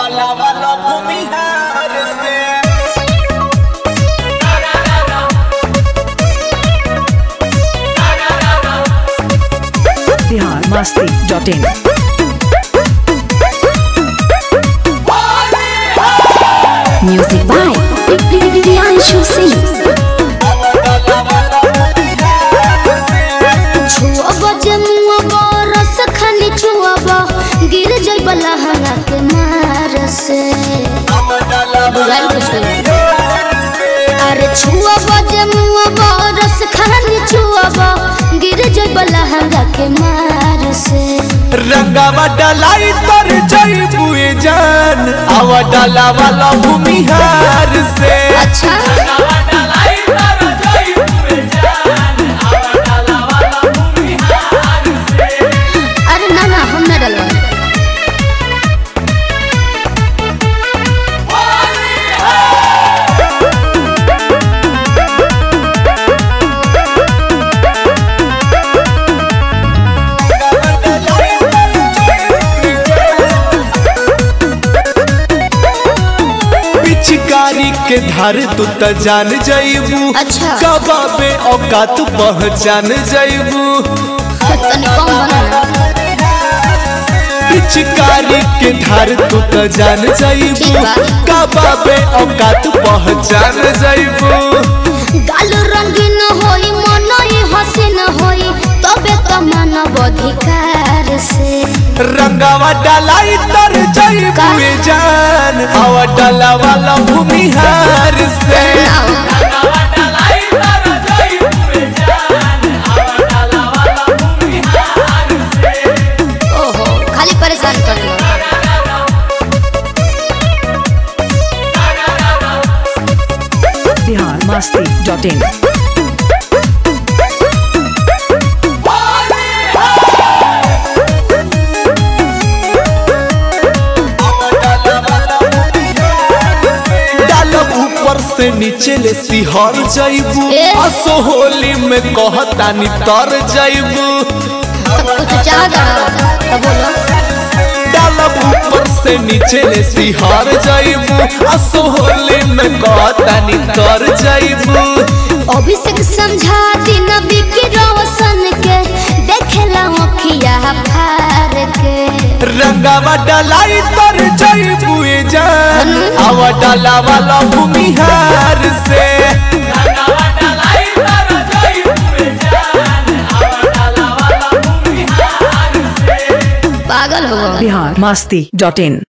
डाला वाला भूमिहार से Bihar Masti dot in Music by Priyanshu Singh. छुअब जमुअब रस खाली छुअब गिर जइब लहंगा के मार से बुझाइल कुछ अरे छुअब जमुअब रस खाली छुअब गिर जइब लहंगा के मार से रंगावा डलाई तर जई बुए जान आवा डाला वाला भूमिहार से अच्छा अरे ना ना हम ना डलवा पिचकारी के धार तू त जान जईबू अच्छा। कबाबे औकात पहचान जईबू तनी कम बना पिचकारी के धार तू त जान ठीक जईबू बा। कबाबे औकात पहचान जईबू गाल रंगीन होई मन ही हसीन होई तबे त मानव अधिकार से रंगावा डलाई तर जईबू ए जान आवा डाला वाला भूमिहार से ओहो खाली परेशान कर लो बिहार मस्ती डॉट इन डालब ऊपर से नीचे ले सिहर जईबू ए। असो होली में कहतानी तर जईबू कुछ चाह दड़ा तो बोलो डालब ऊपर से नीचे ले सिहर जईबू असो होली में कहतानी तर जईबू अभिषेक समझा दिन बिकी रोशन के देखेला अखिया फार के रंगावा डलाई तर जईबू ए जान आवा डाला वाला भूमिहार से पागल हो गए बिहार मस्ती डॉट इन